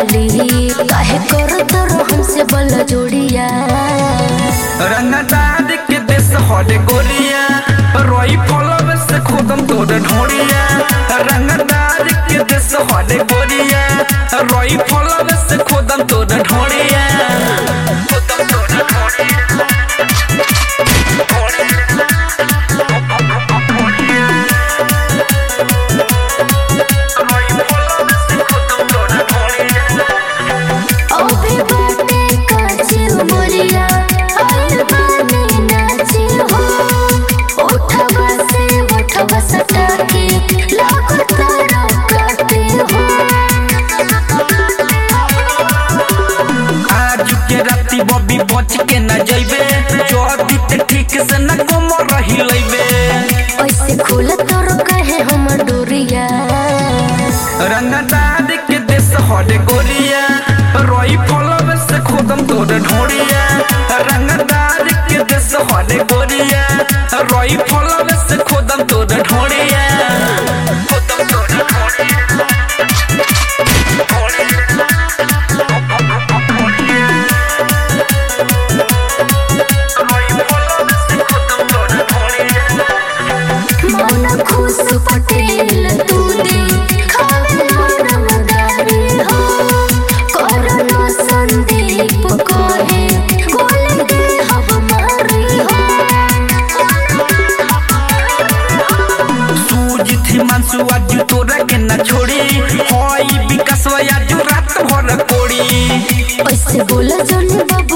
डाली काहे करत रहो हमसे बल जोड़िया रंगदार के देश हरे गोरिया रोई फलव से खुदम तोड़ ढोड़िया रंगदार के देश हरे गोरिया रोई फलव से खुदम तोड़ ढोड़िया खुदम तोड़ ढोड़िया रोई फलव से खुदम तोड़ ढोड़िया अबे बाटे काची उमरिया आइल बानी नाची हो उठवा से उठवा सटा के लागत रकाते हो आज के राती बबी बच के न जइबे जदी ते ठीक से न कम रही लइबे ऐसे खोल तोर कहे हम डोरिया रंगदार के देश हरे गोरिया रोई फलव से खुदम तोड़ ढोड़िया रंगदार के देश हरे गोरिया रोई फलव से खुदम तोड़ ढोड़िया खुदम तोड़ ढोड़िया रोई फलव से खुदम तोड़ ढोड़िया मन खुश पटेल तू दे खावे रंगदारी हो करना संदीप कहे गोल दे हम मारी हो सूज थी मानसु आज तोरा के न छोड़ी होई विकास आज रात भर कोड़ी ऐसे बोला जोनी बाबू